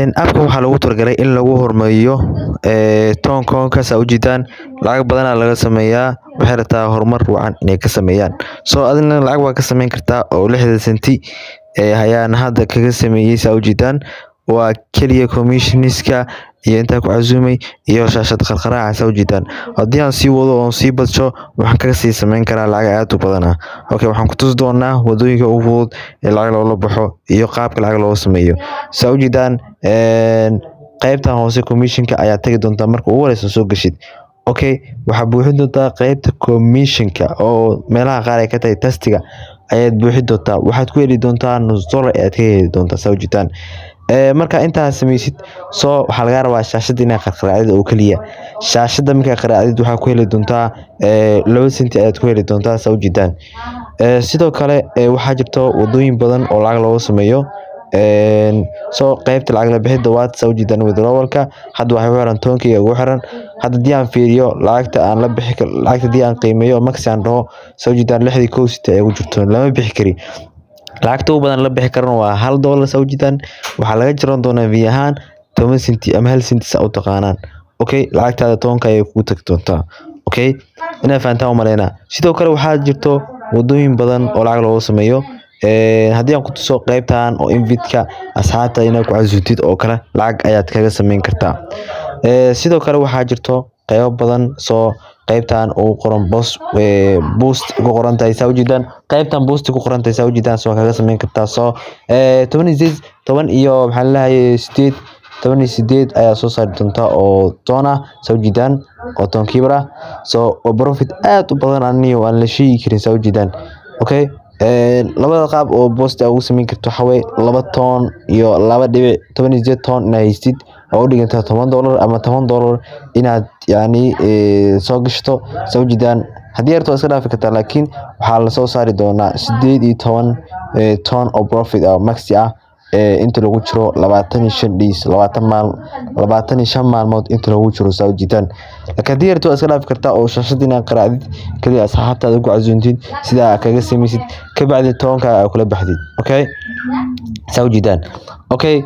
Appka waxaa loogu talagalay in lagu horumariyo toon koonkas aa ujeedaan lacag badan aa laga sameeyaa waxay rabtaa horumar wacan inay ka sameeyaan so adina lacag waa ka sameyn kartaa oo lixdan senti ayaan hadda kaga sameeyay saa ujeedaan waa kaliya commissionerska iyo intaa ku casuumay iyo shaashad qarqaraaca saa ujeedaan haddii aan sii wado oon sii badsho waxaan kaga sii sameyn karaa lacag aad u badan ah okay waxaan ku tusi doonaa wadooyinka ugu fudud ee lacag loola baxo iyo qaabka lacag looga sameeyo saa ujeedaan qaybtan hoose commissionka ayaa tagi doontaa marka ugu horeysa soo gashid okay waxaa buuxin doontaa qaybta commissionka oo meelaha qaar ay ka tahay tastiga ayaad buuxin doontaa waxaad ku heli doontaa nus dollar ayaad ka heli doontaa saa ujeedaan marka intaa sameysid soo waxaa lagaa rabaa shaashada inaad qarqaraacdid oo keliya shaashada markaa qaraacdid waxaa ku heli doontaa laba senti ayaad ku heli doontaa saa ujeedaan sidoo kale waxaa jirto wadooyin badan oo lacag looga sameeyo soo qaybta lacag la bixida waad saa ujeedaan withdrawalka hadda waxay ku xiran toonkayga ugu xiran hadda haddii aan fiiriyo lacagta aan la bixi lacagta haddii aan qiimeeyo maxi aan dhaho saa ujeedaan lixdii kow senti ayaa ku jirto lama bixi kari lacagta ugu badan la bixi karana waa hal dollar saa ujeedaan waxaa laga jaran doonaa vi ahaan toban senti ama hal senti saa u taqaanaan okay lacagtaada toonka ayay kugu tagi doontaa okay inaad fahantaan u maleynaa sidoo kale waxaa jirto wadooyin badan oo lacag looga sameeyo haddii aan ku tuso qaybtan oo invitka asxaabta inaad ku casuutid oo kale lacag ayaad kaga sameyn kartaa sidoo kale waxaa jirto qaybo badan soo qaybtan ugu qoran bos boost ku qoran tahay saa ujeedaan qaybtan boost ku qoran tahay saa ujeedaan soo kaga sameyn kartaa soo toban iyo sideed toban iyo maxaa lalahay sideed toban iyo sideed ayaa soo saari doontaa oo toon ah saa ujeedaan oo toon kiibar ah soo waa profit aad u badan aniyo aan la sheegi karin saa ujeedaan okay labada qaab oo boost aa ugu sameyn karto waxaa weye laba toon iyo laba dhibic toban iyo sideed toon inaad haystid oo u dhigantaa toban dollar ama toban dollar inaad yacni soo gashto saa ujeedaan haddii yarto waa iska dhaafi kartaa laakiin waxaa lasoo saari doonaa sideed iyo toban toon oo profit ah maxi ah inta lagu jiro labaatan iyo shan days labaatan maal labaatan iyo shan maalmood inta lagu jiro saa ujeedaan laakiin haddii yarto waa iska dhaafi kartaa oo shaashada inaad qaraacdid keliya asxaabtaada ku casuuntid sidaa kaga sameysid kabacdi tobanka aa kula baxdid okay saa ujeedaan okay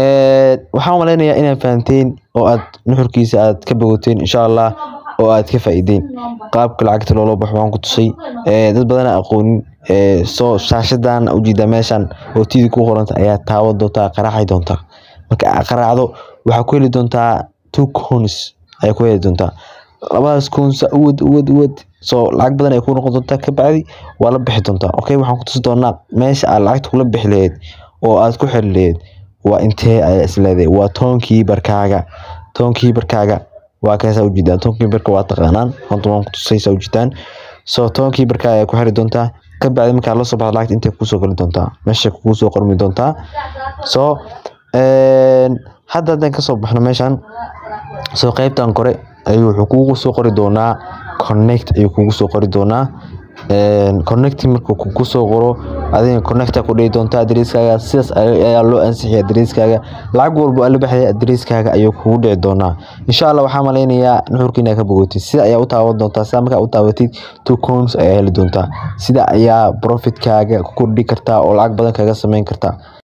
waxaan malaynayaa inaad fahanteen oo aad nuxurkiisa aad ka bogoteen insha allah oo aad ka faa'iideen qaabka lacagta loola baxo waan ku tusay dad badan aan aqoonin soo shaashadan ujeedaa meeshan oo tidi ku qoranta ayaa taaban doontaa qaraaci doontaa marka aad qaraacdo waxaa ku heli doontaa two coins ayaa ku heli doontaa labadaas coins uwad uwad uwad soo lacag badan ay ku noqon doontaa kabacdi waa la bixi doontaa okay waxaan ku tusi doonaa meesha aad lacagta kula bixi lahayd oo aad ku xiri lahayd waa intee ayaa isleedahay waa toonkii barkaaga toonkii barkaaga waa kaasaa ujeedaan toonkii barka waa taqaanaan hadda waan ku tusay saa ujeedaan soo toonkii barka ayaa ku xiri doontaa kabacdi markaa la soo baxdo lacagta intay kuusoo gali doontaa meesha kugu soo qormi doontaa soo hadda haddaan kasoo baxno meeshan soo qaybtan kore ayuu wuxuu kugu soo qori doonaa connect ayuu kugu soo qori doonaa connect markuu kugu soo qoro adiga connecta ku dhihi doontaa adresskaaga sidaas ayaa loo ansixiyay adresskaaga lacag walba aa la baxday adresskaaga ayuu kugu dhici doonaa insha allah waxaa malaynayaa nuxurka inaad ka bogotid sida ayaa u taaban doontaa sida markaa u taabatid two coins ayaa heli doontaa sida ayaa profitkaaga ku kordhi kartaa oo lacag badan kaga sameyn kartaa